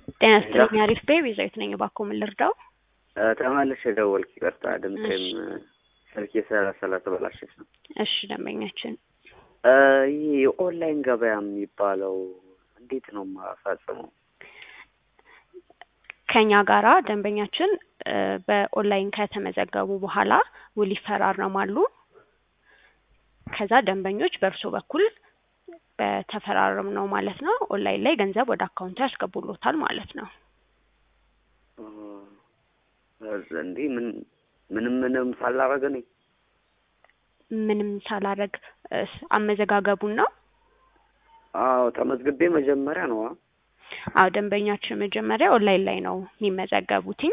ጤና ይስጥልኝ አሪፍ ቤ ቤዛዊት ነኝ። እባክዎ ምን ልርዳው? ተመልሼ ደወልኩ። ይቅርታ ድምፄም ስልኬ ስለተበላሸች ነው። እሺ ደንበኛችን ይህ የኦንላይን ገበያ የሚባለው እንዴት ነው የማፈጽመው? ከኛ ጋራ ደንበኛችን በኦንላይን ከተመዘገቡ በኋላ ውል ይፈራረማሉ። ከዛ ደንበኞች በእርሶ በኩል በተፈራረም ነው ማለት ነው ኦንላይን ላይ ገንዘብ ወደ አካውንቱ ያስገቡሎታል ማለት ነው። እንዲህ ምን ምንም ምንም ሳላረግ እኔ ምንም ሳላረግ አመዘጋገቡን ነው። አዎ ተመዝግቤ መጀመሪያ ነው። አዎ ደንበኛችን መጀመሪያ ኦንላይን ላይ ነው የሚመዘገቡትኝ።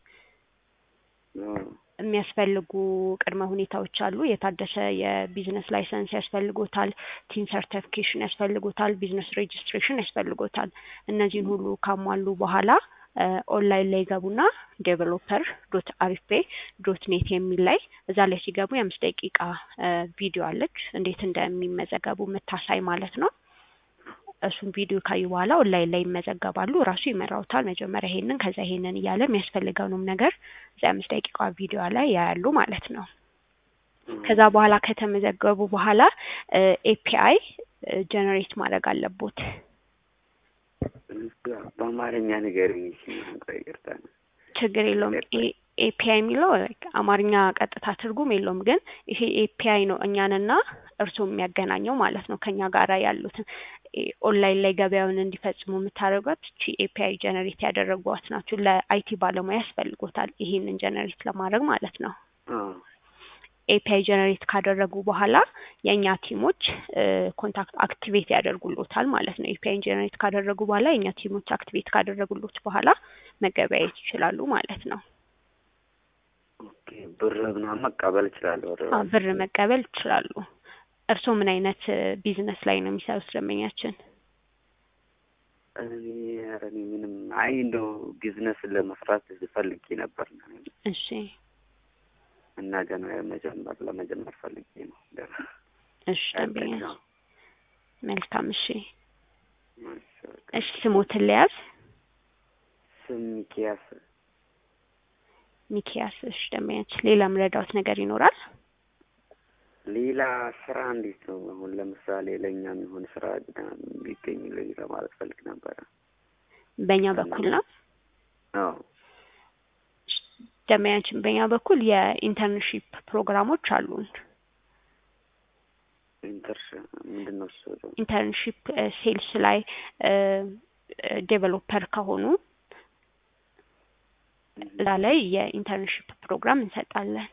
የሚያስፈልጉ ቅድመ ሁኔታዎች አሉ። የታደሰ የቢዝነስ ላይሰንስ ያስፈልጎታል፣ ቲን ሰርቲፊኬሽን ያስፈልጎታል፣ ቢዝነስ ሬጅስትሬሽን ያስፈልጎታል። እነዚህን ሁሉ ካሟሉ በኋላ ኦንላይን ላይ ገቡና ዴቨሎፐር ዶት አሪፌ ዶት ኔት የሚል ላይ እዛ ላይ ሲገቡ የአምስት ደቂቃ ቪዲዮ አለች እንዴት እንደሚመዘገቡ የምታሳይ ማለት ነው። እሱን ቪዲዮ ካዩ በኋላ ኦንላይን ላይ ይመዘገባሉ። ራሱ ይመራውታል። መጀመሪያ ይሄንን ከዛ ይሄንን እያለ የሚያስፈልገውንም ነገር እዚያ አምስት ደቂቃ ቪዲዮ ላይ ያያሉ ማለት ነው። ከዛ በኋላ ከተመዘገቡ በኋላ ኤፒአይ ጀነሬት ማድረግ አለቦት። በአማርኛ ንገሪኝ። ይቅርታ ችግር የለውም። ኤፒአይ የሚለው አማርኛ ቀጥታ ትርጉም የለውም፣ ግን ይሄ ኤፒአይ ነው እኛንና እርስዎ የሚያገናኘው ማለት ነው። ከኛ ጋራ ያሉትን ኦንላይን ላይ ገበያውን እንዲፈጽሙ የምታደርጓት እቺ ኤፒአይ ጀነሬት ያደረጓት ናቸው። ለአይቲ ባለሙያ ያስፈልጎታል ይሄንን ጀነሬት ለማድረግ ማለት ነው። ኤፒአይ ጀነሬት ካደረጉ በኋላ የእኛ ቲሞች ኮንታክት አክቲቬት ያደርጉሎታል ማለት ነው። ኤፒአይ ጀነሬት ካደረጉ በኋላ የእኛ ቲሞች አክቲቬት ካደረጉሎት በኋላ መገበያየት ይችላሉ ማለት ነው። ብር ምናምን መቀበል እችላለሁ? ብር መቀበል ይችላሉ። እርስዎ ምን አይነት ቢዝነስ ላይ ነው የሚሰሩት ደንበኛችን? እኔ ኧረ እኔ ምንም አይ እንደው ቢዝነስ ለመስራት ፈልጌ ነበር። እሺ እና ገና መጀመር ለመጀመር ፈልጌ ነው። እሺ ደንበኛ መልካም። እሺ እሺ ስሞትን ልያዝ? ስም ሚኪያስ ሚኪያስ። እሺ ደንበኛችን ሌላ ምረዳውት ነገር ይኖራል? ሌላ ስራ እንዴት ነው? አሁን ለምሳሌ ለእኛ የሚሆን ስራ ቢገኝ ልኝ ለማለት ፈልግ ነበረ። በእኛ በኩል ነው። አዎ ደንበኛችን በእኛ በኩል የኢንተርንሺፕ ፕሮግራሞች አሉን። ኢንተርሽ ምንድን ነው እሱ? ኢንተርንሺፕ ሴልስ ላይ ዴቨሎፐር ከሆኑ እዛ ላይ የኢንተርንሺፕ ፕሮግራም እንሰጣለን።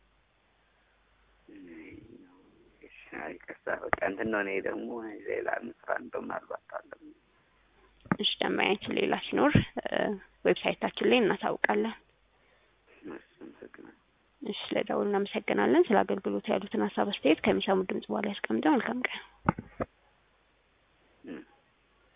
ይቅርታ በቃ እንትን ነው። እኔ ደግሞ ሌላ ስራ እንደው ምናልባት አለ። እሺ ደንበኛችን ሌላ ሲኖር ዌብሳይታችን ላይ እናሳውቃለን። እሺ ስለደውሉ እናመሰግናለን። ስለ አገልግሎት ያሉትን ሀሳብ አስተያየት ከሚሰሙ ድምጽ በኋላ ያስቀምጠው። መልካም ቀን።